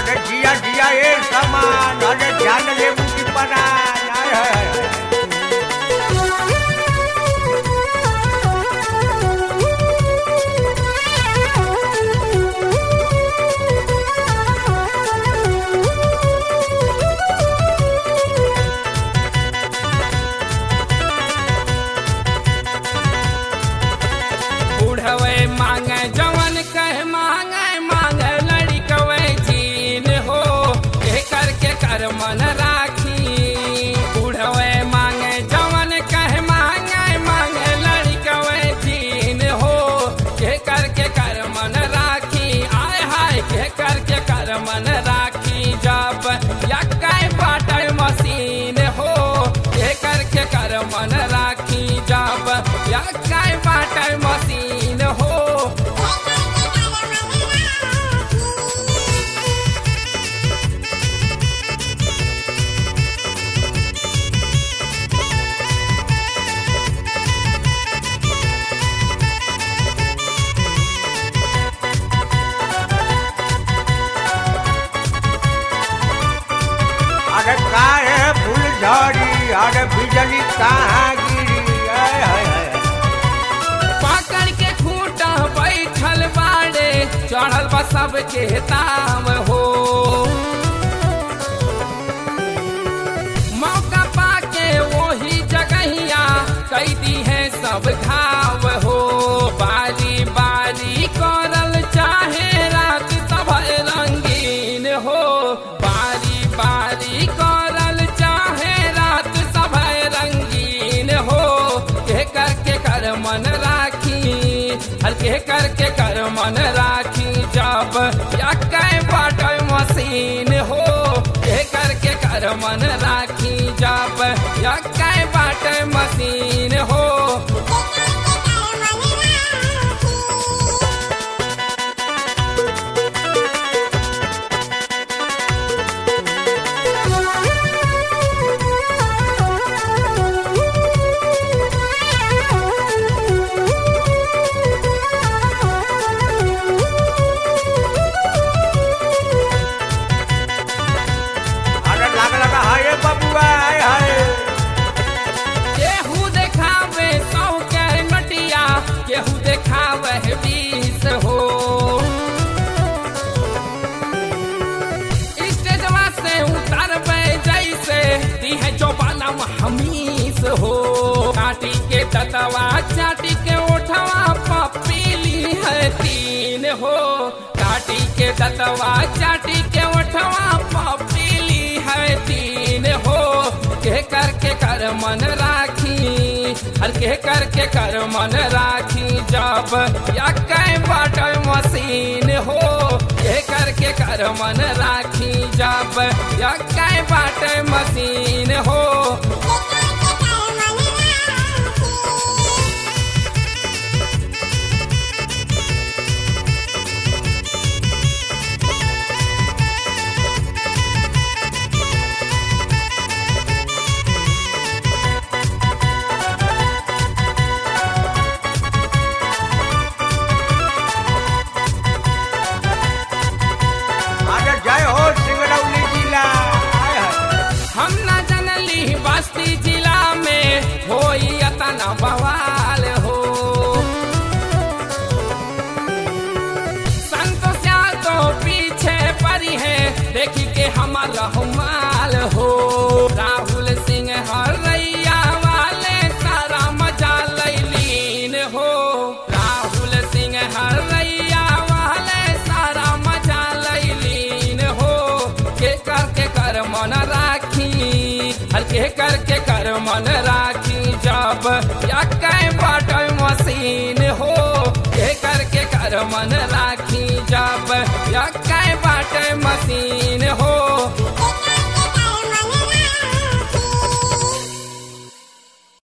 अरे जिया जिया ये सामान अरे ध्यान ले मुझी पना हाय हाय हाय बुढ़वे मांगे जवन कह मांगे मांगे लड़कवे जीन हो के करके कर मन राखी बुढ़वे मांगे जवन कह मांगे मांगे लड़कवे जीन हो के करके कर मन राखी आय हाय के करके कर मन राखी जब यक्काई बाटल मशीन हो के करके कर मन राखी जब यक्काई बाटल मशीन हो अरे काहे फूल झड़ी अरे बिजली कहाँ गिरी हाय हाय हाय पकड़ के खूंटा बैठल बाड़े चढ़ल बा सबके ताम हो मौका पाके वही जगहिया कई दी है सब घाव हो बारी बारी करल चाहे रात सब रंगीन हो बारी बारी करल चाहे रात सब रंगीन हो के करके कर मन राखी हल्के करके कर मन राखी जब यक्के बाटल मशीन हो के करके कर मन राखी जब यक्के बाटल मशीन हो अरे लाग लगा हाय बबुआ हाय हाय केहू देखावे सौ के नटिया केहू देखावे बीस हो स्टेजवा से उतरबे जैसे दी है जो बनम हमीस हो काटी के दतवा चाटी के उठवा पपीली है तीन हो काटी के दतवा चाटी के उठवा पपीली है तीन हो के करके कर मन राखी हर के करके कर मन राखी जब यक्के बाटल मशीन हो के करके कर मन राखी जब यक्के बाटल मशीन हो अरे जय हो सिंगरौली जिला हाय हाय हम न जनली बस्ती जिला में होई अतना बवाल हो संतोष तो पीछे पड़ी है देखी के हमार रहमाल हो राहुल सिंह हरैया वाले सारा मजा लैलीन हो राहुल सिंह हरैया वाले सारा मजा लैलीन हो के करके कर मन राखी हल्के करके कर मन राखी जब यक्के बाटल मशीन हो के करके कर मन राखी जब यक्के बाटल मशीन हो